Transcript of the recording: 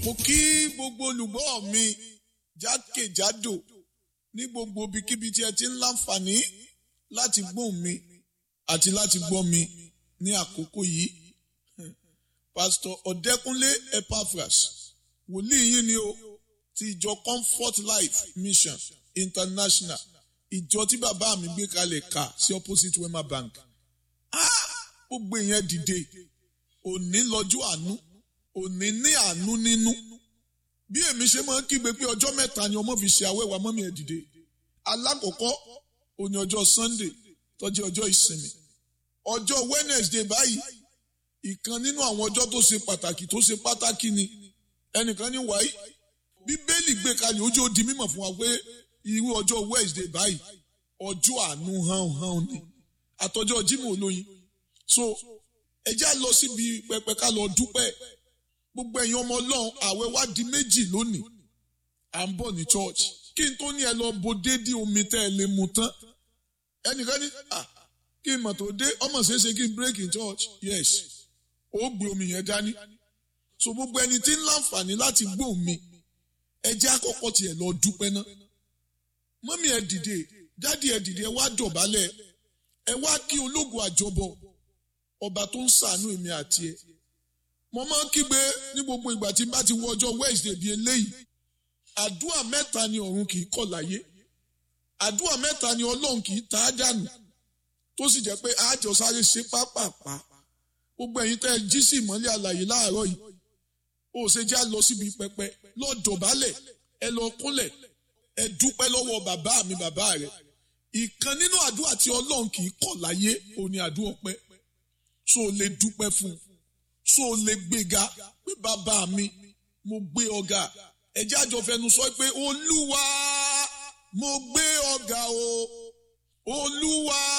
mo kí gbogbo olùgbọ́ mi jákèjádò ní gbogbo ibikíbi tí ẹ ti ń láǹfààní láti gbóhùn mi àti láti gbọ́ mi ní àkókò yìí pásítọ̀ ọ̀dẹ́kúnlé epaphras wòlíì yín ni o ti ìjọ comfort life mission international ìjọ tí bàbá mi gbé kalẹ̀ kà sí opposite wema bank gbogbo ìyẹn dìde òní lọ́jọ́ àánú òní ní àánú nínú bí èmi ṣe máa ń kígbe pé ọjọ́ mẹ́ta ni ọmọ fi ṣe àwẹ̀wà mọ́mí ẹ̀ dìde alákọ̀ọ́kọ́ òní ọjọ́ sunday tọ́jú ọjọ́ ìsinmi ọjọ́ wednesday báyìí ìkan nínú àwọn ọjọ́ tó ṣe pàtàkì tó ṣe pàtàkì ni ẹnìkan ní wáyé bíbélì gbé kalẹ̀ ojú ó di mímọ̀ fún wa pé irú ọjọ́ wednesday báyìí ọjọ́ àánú hàn hàn ni àtọjọ́ jimoh olóyin so ẹ já lọ síbi pẹpẹ ká lọ dúpẹ́ gbogbo ẹ̀yin ọmọ ọlọ́run àwẹ̀ wá di méjì lónìí à ń bọ̀ ní church kí n tó ní ẹ lọ bo déédéé omi tẹ́ ẹ lè mu tán ẹnìkan ní ah kí n mọ̀ tó dé ọmọ ṣeéṣe kí n break in church yes ó gbé omi yẹn dání so gbogbo ẹni tí ń láǹfààní láti gbóhùn mi ẹ jẹ́ àkọ́kọ́ tiẹ̀ lọ dúpẹ́ ná mọ́mí ẹ dìde dádì ẹ dìde ẹ wá dọ̀bálẹ̀ ẹ wá kí ológun àjọbọ ọba tó ń ṣàánú èmi àti ẹ mo máa ń kígbe ní gbogbo ìgbà tí n bá ti wọ ọjọ́ wednesday bíi eléyìí àdúrà mẹ́ta ni ọ̀run kì í kọ̀ láyé àdúrà mẹ́ta ni ọlọ́run kì í ta á dànù tó sì jẹ́ pé àjọ sáré ṣe pápápá gbogbo ẹ̀yin tẹ́ ẹ jí sí ìmọ́lẹ̀ àlàyé láàárọ̀ yìí ó ṣe já lọ síbi pẹpẹ lọ dọ̀bálẹ̀ ẹ lọ kúnlẹ̀ ẹ dúpẹ́ lọ́wọ́ bàbá mi bàbá rẹ̀ ìkan nínú àdúrà tí ọlọ́run kì í kọ̀ láyé òní àdúrà ọpẹ́ so lè dúpẹ́ fún un so lè gbéga pé bàbá mi mo gbé ọ̀gá ẹjẹ́ àjọ fẹnu sọ pé olúwa mo gbé ọ̀gá o olúwa